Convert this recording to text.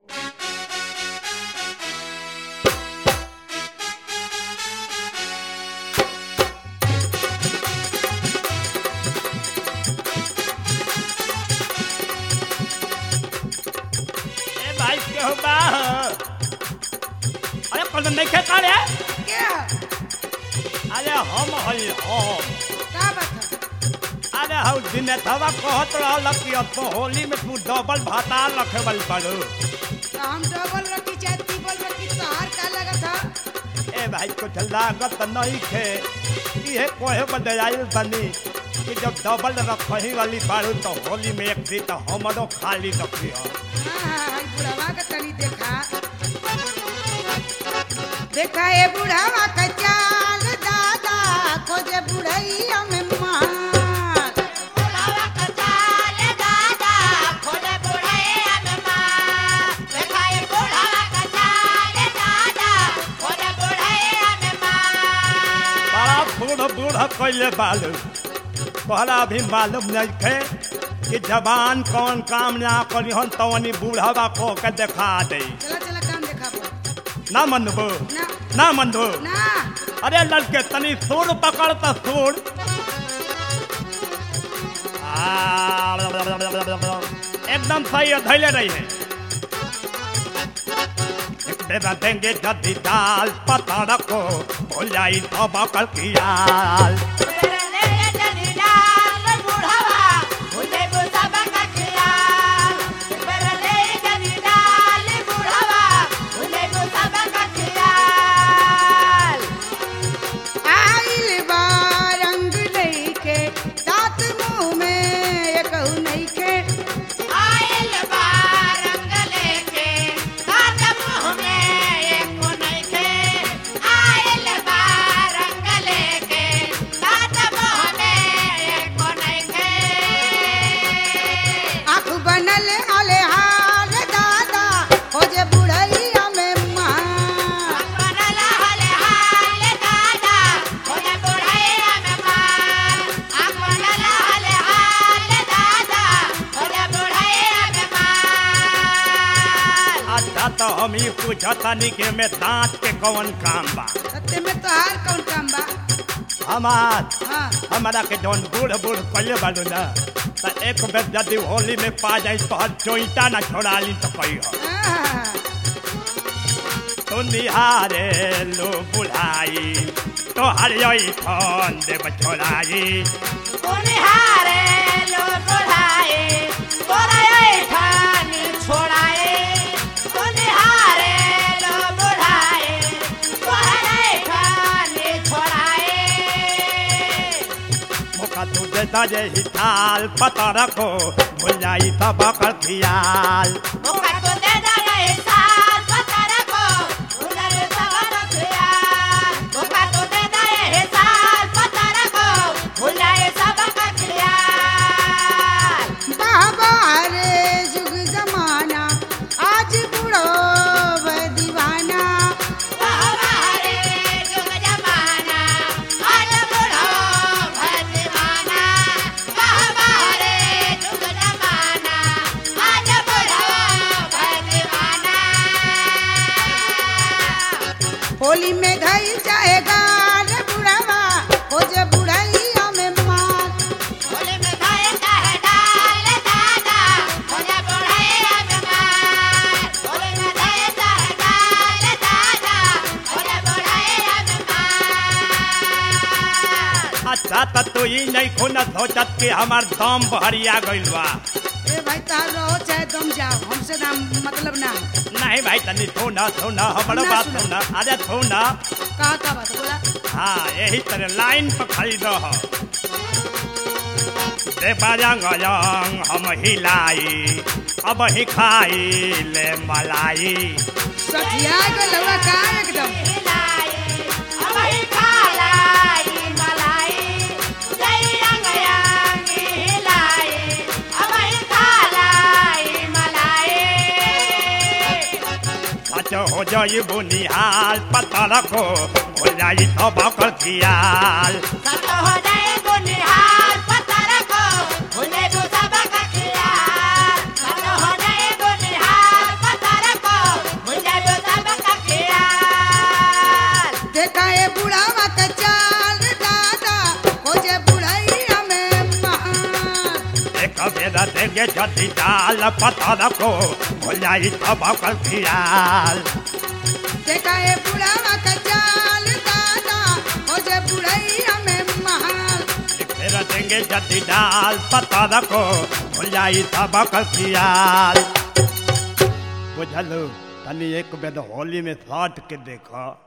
हो बा अरे कौन नहीं खे का रे क्या अरे हम हई हम का बात है अरे हौ दिन थवा कहत रहल कि अब तो होली में तू डबल भाता रखे बल पड़ो तो हम डबल रखी चाहे ट्रिपल रखी तोहार का लगत है ए भाई कुछ लागत नहीं खे इहे कोहे बदे आइल बनी कि जब डबल रखही वाली बाड़ू तो होली में एक दिन तो हमरो खाली रखियो हाँ हाँ हाँ, बुढ़ावा के तनी देखा देखा ये बुढ़ावा का चाल दादा खोजे बुढ़ैया में मार बुढ़ावा का चाल दादा खोले बुढ़ैया में माँ देखा ये बुढ़ावा का चाल दादा खोले बुढ़ैया में माँ बड़ा बूढ़ बूढ़ कैले बालू तोहरा अभी मालूम नहीं थे कि जवान कौन काम ना करी हन तवनी बूढ़ावा को के देखा दे चला चला काम देखा पर ना मनबो ना ना मनबो ना अरे लड़के तनी सूर पकड़ तो सूर आ, एकदम सही है धैले रही है एक बेरा देंगे जदी दाल पता रखो भूल जाई तो बकल की आल बेरने जनी डाल बुढ़ावा भूले बुढ़ावा का खियाल बेरने जनी डाल बुढ़ावा भूले बुढ़ावा का खियाल आइल बा रंग लइके दांत मुंह में एकहु नइखे आयल बा रंग लेके दांत मुंह में एको नइखे आयल बा रंग लेके दांत मुंह में एको नइखे आँख बनल आले हाल दादा हो जे बुढ़ैया में मार बनला हले हाल दादा होले बुढ़ैया में मार आ बनला हले हाल दादा होले बुढ़ैया में मार अच्छा तो हम ही पूछतानी के में दांत के कौन काम बा सत्य में तोहार कौन काम बा हमार हाँ हमारा के जौन बूढ़ बूढ़ कले बालू ना तो एक बेर यदि होली में पा जाई तो हर चोईटा ना छोड़ा ली तो कही आह, तो निहारे लो बुढ़ाई तो हर यही फोन देव छोड़ाई उनिहारे लो बुढ़ाए बोराए ठानी छोड़ाए उनिहारे लो बुढ़ाए बोराए ठानी छोड़ाए मौका तू देता जे हिताल पता रखो भूल जाई तो बकर खियाल मुका तो दे दे रे साल पता रखो उधर सवर खियाल मुका तो दे दे रे साल पता रखो भुलाए सब का खियाल बाबा रे जुग जमाना आज बुढ़ो व दीवाना हमारे जुग जमाना आज बुढ़ो भजवाना हमारे जुग जमाना आज बुढ़ो भजवाना होली में धई जाएगा रे बुढ़ावा हो जे बुढ़ैया में मार होली में खाए चाहे डाल दादा होले बुढ़ैया में मार होली में खाए चाहे डाल दादा होले बुढ़ैया में मार अच्छा तो तू ही नहीं खुना सोचत कि हमार दम भरिया गइल बा ए भाई तार रहो चाहे तुम जाओ हमसे ना मतलब ना नहीं भाई तनी सुन सुन हमरो ना बात सुना। सुन अरे सुन कहा का बात बोला हाँ यही तरह लाइन पर खड़ी रह दे बाजंग अजंग हम हिलाई अब ही खाई ले मलाई सठिया के लौड़ा का एकदम हिलाई अब ही खालाई मलाई जय रंग रंगी हिलाई अब ही खालाई मलाई सच हो जाई बुनिहाल पता रखो हो जाई तो बकर खियाल सत हो जाए गुनिहाल पता रखो भूले जो सब का खियाल सत हो जाए गुनिहाल पता रखो फेर देंगे जदी डाल पता रखो हो जाई तब कल खियाल देखा ए बुढ़ावा का चाल दादा हो जे बुढ़ैया में महाल फेर देंगे जदी डाल पता रखो हो जाई तब कल खियाल बुझलू तनी एक बेर होली में सट के देखो